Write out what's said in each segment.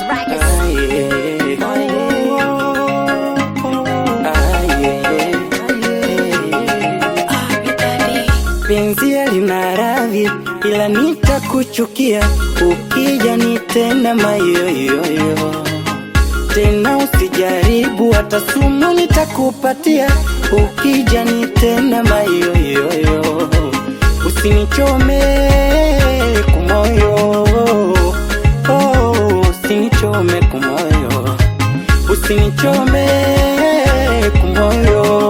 Penzi lina radhi, ila nitakuchukia ukija nitenda mayoyoyo. Tena usijaribu hata sumu nitakupatia ukija nitenda mayoyoyo. Usinichome kumoyo, oh, usinichome kumoyo, usinichome kumoyo,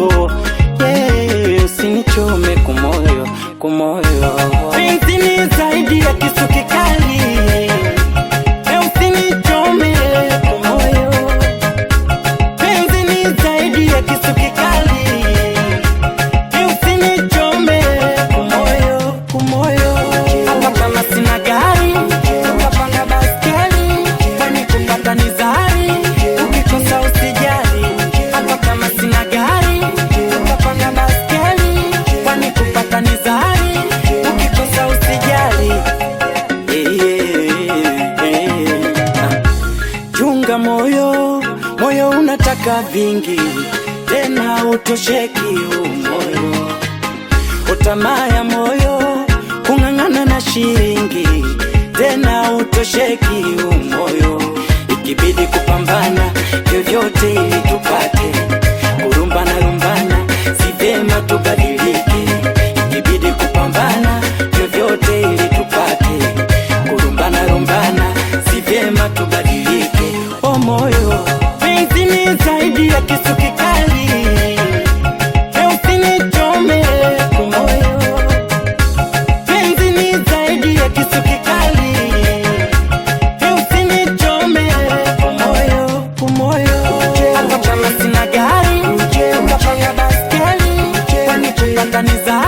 yeah, usinichome kumoyo, kumoyo. Penzi ni zaidi ya kisu kikali, eh, usinichome kumoyo. Penzi ni zaidi ya kisu kikali, eh, usinichome kumoyo, kumoyo. Hata kama sina gari, utapanda baskeli, kwani kupata ni zari, ukikosa usijali. Hata kama sina gari, utapanda baskeli, kwani kupata ni zari, ukikosa usijali. Eh, eh, eh, ah. Chunga moyo, moyo unataka vingi, tena utosheki huu moyo. Utamaa ya moyo, kung'ang'ana na shilingi, tena utosheki huu moyo. Ikibidi kupambana vyovyote ili tupate, kurumbana lumbana, si vyema tubadilike. Ikibidi kupambana vyovyote ili tupate, kurumbana lumbana, si vyema tubadilike. O moyo, penzi ni zaidi ya kisu kikali, e usinichome kumoyo. Penzi ni zaidi ya kisu kikali, e usinichome kumoyo, kumoyo. Hata kama sina gari, utapanda baskeli, kwani kupata ni zari